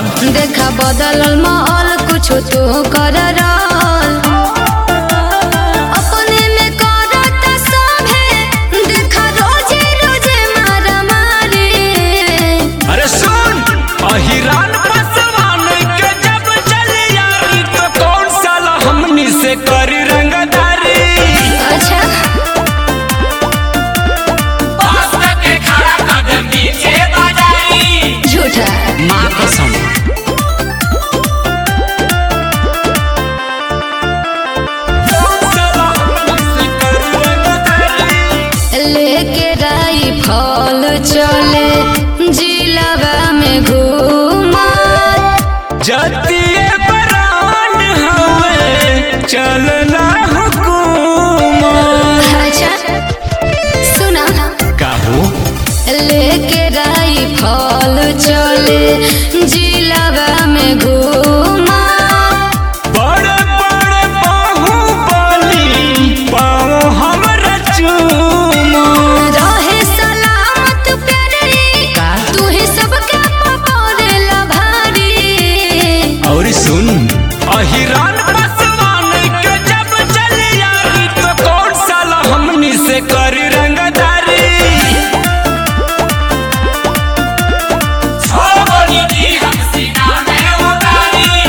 देखा बदलल माहौल कुछ तो कर रहल अपने में करत सभे देखा रोजे रोजे मारा मारी अरे सुन अहिरान पसवान के जब चली यारी तो कौन साला हमनी से करी रंगदारी अच्छा पास्ता के खड़ा कदम नीचे बाजारी झूठा माँ कसम साला हमनी से करी रंगदारी लेके राई फल चले जिलवा में घूमा जतिये बरान हवे चलना हुकूमत अच्छा सुना काहू लेके राई फल चले जिलवा में घूमा बड़े बड़े बाहुबली पाँव हमरा चूमो रहे सलामत प्यारी का? तू ही सबके पकड़ेला भारी और सुन अहिरान पसवान के जब चली यारी तो कौन साला हमनी से करी रंगदारी छोड़ी दी हम सीना में उतारी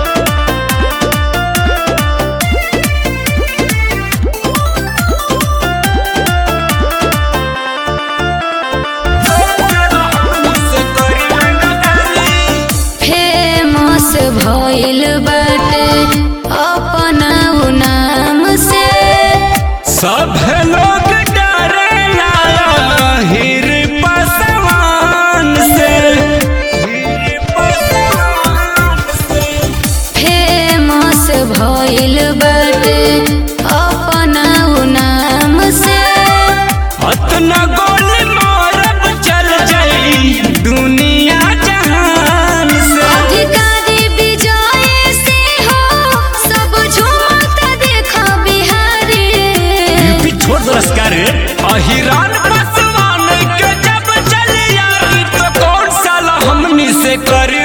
फेमस भइल बाटे अपना उ नाम से सब लोग डरेला हिर पसवान से हिर पसवान से फेमस भइल बाटे अपना उ नाम से अतना गोली मारब चल जाई दुनिया जहान से अधिकारी विजय से हो सब झूमत देखा बिहारी यूपी छोड़ पुरस्कार अहिरान पसवान के जब चली यारी तो कौन साला हमनी से करी